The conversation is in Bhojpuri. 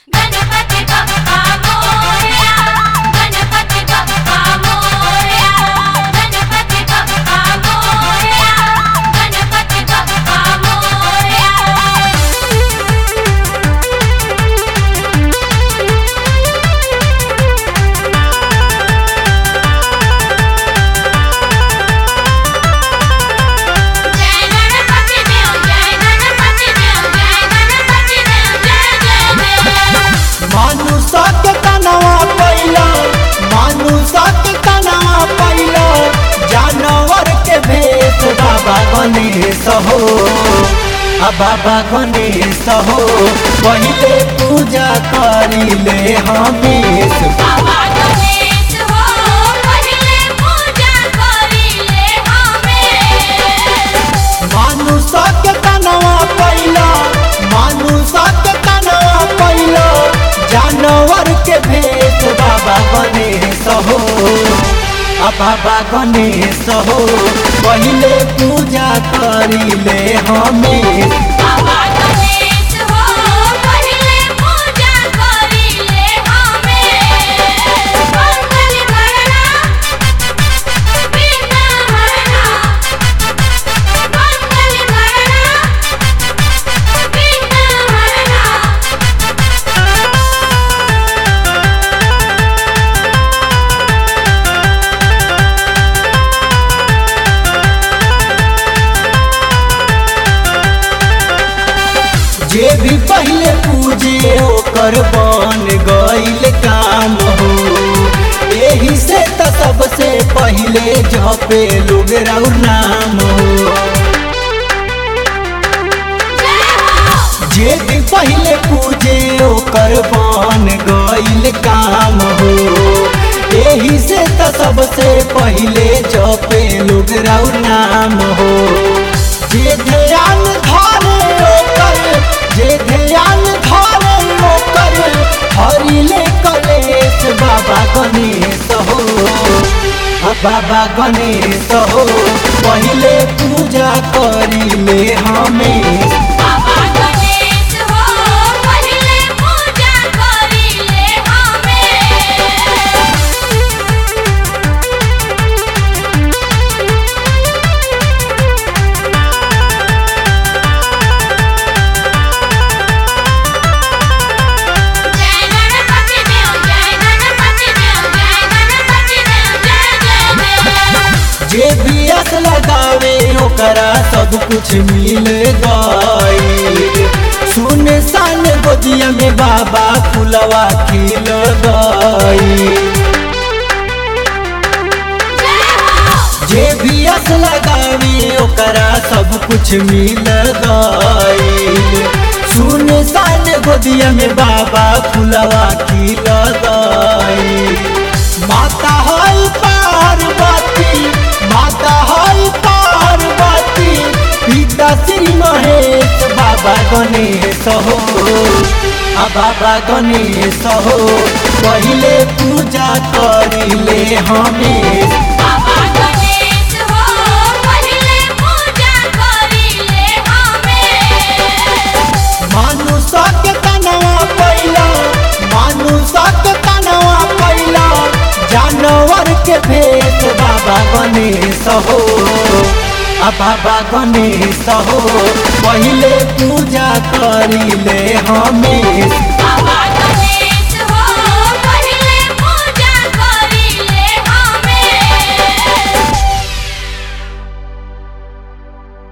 गणपती बाप्पा मोरया गणपती बाप्पा मोरया गणपती बाप्पा मोरया गणपती बाप्पा मोरया जय गणपती देव जय गणपती देव जय गणपती देव जय जय देव मानुषक तनवा पैला मानुषक तनवा पैला जानवर के भेष बाबा गणेश हो आ बाबा गणेश हो पहिले पूजा करिले हमेश बाबा गणेश हो पहिले पूजा करिले हमें मानुषक तनवा पैला मानुषक तनवा पैला जानवर के भेष बाबा गणेश हो आ बाबा गणेश हो पहिले पूजा करिले हमेश बाबा गणेश हो पहिले पूजा करिले हमें मंगल करना बिना हरना मंगल करना बिना हरना जे भी पहिले पूजे ओकर बन गईल काम हो एही से त सबसे पहिले जपे लोग राउर नाम हो जे भी पहिले पूजे ओकर बन गईल काम हो एही से त सबसे पहिले जपे लोग राउर नाम हो जे ध्यान धारे ओकर जे ध्यान धारे ओकर हरिले कलेश बाबा गणेश हो आ बाबा गणेश हो पहिले पूजा करिले हमें बाबा गणेश हो पहिले पूजा करिले हमें जय गणपति देव जय गणपति देव जय गणपति देव जय जय देव जे भी अस लगावे ओकरा सब कुछ मिल गई सुन सान गोदिया में बाबा फुलवा खिल गई जे भी अस लगावे ओकरा सब कुछ मिल गई सुन सान गोदिया में बाबा फुलवा खिल गई माता है पार्वती माता है पार्वती पिता श्री महेश बाबा गणेश हो आ बाबा गणेश हो पहिले पूजा करिले हमें बाबा गणेश हो पहिले पूजा करिले हमें मानुषक तनवा पैला मानुषक तनवा पैला जानवर के भेष बाबा गणेश हो आ बाबा गणेश हो पहिले पूजा करिले हमें बाबा